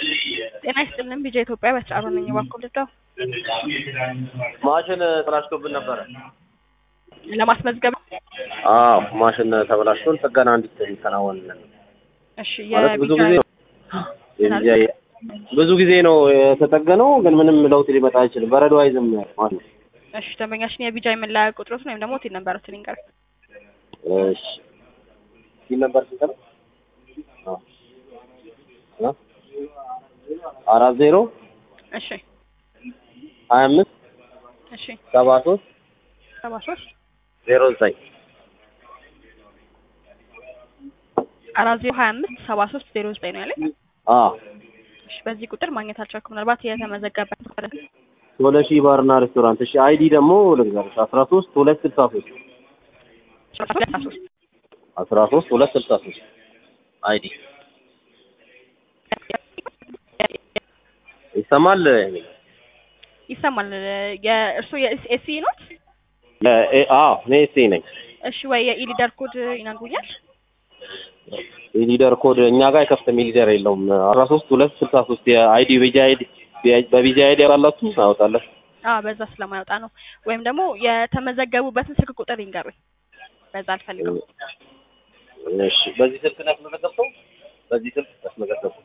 ጤና ይስጥልን ቢጃ ኢትዮጵያ በስርዓቱ ነኝ እባክዎ ልርዳው? ማሽን ተበላሽቶብን ነበረ። ለማስመዝገብ አዎ ማሽን ተበላሽቶን ጥገና እንዲከናወንልን እሺ ማለት ብዙ የቢጃ ጊዜ ነው የቢጃ ብዙ ጊዜ ነው የተጠገነው፣ ግን ምንም ለውጥ ሊመጣ አይችልም። በረዶ አይዝም ማለት ነው። እሺ ደንበኛችን የቢጃ የመለያ ቁጥሮትን ወይም ደግሞ ቲን ነበሩትን ይንገር እሺ ይህ ነበር ስንት ነው? አዎ እ አራት ዜሮ እሺ ሀያ አምስት እሺ ሰባ ሶስት ሰባ ሶስት ዜሮ ዘጠኝ አራት ዜሮ ሀያ አምስት ሰባ ሶስት ዜሮ ዘጠኝ ነው ያለኝ። አዎ እሺ በዚህ ቁጥር ማግኘት አልቻልኩም። ምናልባት የተመዘገበ ሶለ ሺህ ባርና ሬስቶራንት። እሺ አይዲ ደግሞ ልንገርሽ አስራ ሶስት ሁለት ስልሳ ሶስት ሶስት አስራ ሶስት ሁለት ስልሳ ሶስት አይዲ ይሰማል። ይሰማል። የእርስዎ የኤስሲ ኖት? እ- አዎ እኔ ኤስኤ ነኝ። እሺ ወይ የኢሊደር ኮድ ይነግሩኛል? የሊደር ኮድ እኛ ጋር አይከፍትም። የሊደር የለውም። አስራ ሶስት ሁለት ስልሳ ሶስት የአይዲ ቤጃ አይዲ በቢጃ አይዲ ያላላችሁ አወጣለሁ። አዎ በዛ ስለማይወጣ ነው። ወይም ደግሞ የተመዘገቡበትን ስልክ ቁጥር ይንገሩኝ። በዛ አልፈልገው። እሺ በዚህ ስልክ ነው ያስመዘገብከው? በዚህ ስልክ ያስመዘገብከው?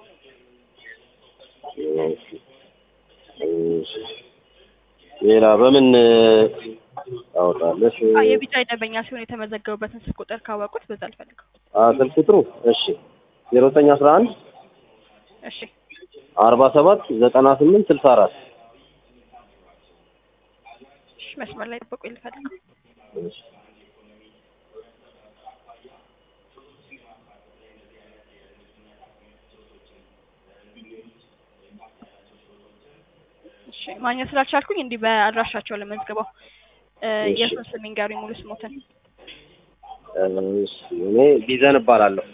እሺ እሺ ሌላ በምን አወጣለሽ? አዎ የቢጫ ደንበኛ ሲሆን የተመዘገቡበትን ስልክ ቁጥር ካወቁት በዛ አልፈልገው። አ ስልክ ቁጥሩ እሺ ዜሮ ዘጠኝ አስራ አንድ እሺ አርባ ሰባት ዘጠና ስምንት ስልሳ አራት እሺ መስመር ላይ ጠብቁ ልፈልገው። እሺ እሺ ማግኘት ስላልቻልኩኝ እንዲህ በአድራሻቸው ለመዝግበው እ እሺ። የእሱን ስም ይንገሩኝ ሙሉ ስሞትን። እሺ እኔ ቢዘን እባላለሁ።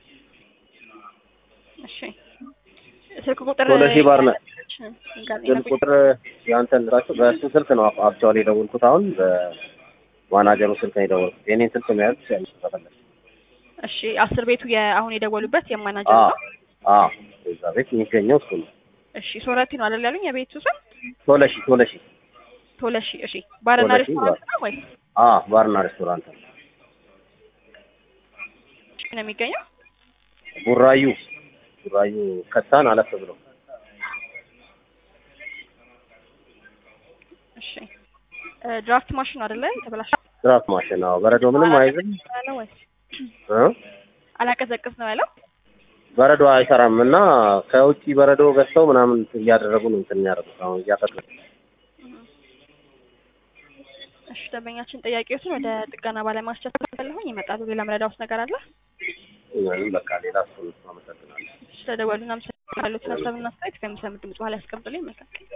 እሺ ስልክ ቁጥር ቶሎ ሺህ ባር ነው። ይንገሩኝ። ስልክ ቁጥር ያንተን ራሱ በእሱ ስልክ ነው አክቹዋሊ የደወልኩት። አሁን በማናጀሩ ስልክ ነው የደወልኩት። የኔን ስልክ መያዝ ትችያለሽ ከፈለግሽ። እሺ አስር ቤቱ የአሁን የደወሉበት የማናጀር አዎ ነው። አዎ እዛ ቤት የሚገኘው እሱ ነው። እሺ ሶረቲ ነው አይደል ያሉኝ የቤቱ ስም? ቶለሺ ቶለሺ ቶለሺ። እሺ ባርና ቶለሺ ሬስቶራንት ነው ወይስ አዎ ባርና ሬስቶራንት ነው። ነው የሚገኘው? ቡራዩ ቡራዩ ከታን አለፍ ብሎ እሺ እ ድራፍት ማሽን አይደለ ተበላሽ ድራፍት ማሽን አዎ በረዶ ምንም አይዝም ያለው ወይስ እ አላቀዘቅዝ ነው ያለው? በረዶ አይሰራም እና ከውጪ በረዶ ገዝተው ምናምን እያደረጉ ነው እንትን የሚያደርጉት አሁን እያጠቅም እሺ ደንበኛችን ጥያቄዎችን ወደ ጥገና ባለሙያዎች ያስተላልፋለሁኝ ይመጣሉ። ሌላ ምረዳውስ ነገር አለ? ምንም በቃ ሌላ እሱን አመሰግናለሁ። ስለደወሉና ምስል ያሉትን ሀሳብና አስተያየት ከሚሰሙ ድምጽ በኋላ ያስቀምጡልኝ። መልካም ቀን።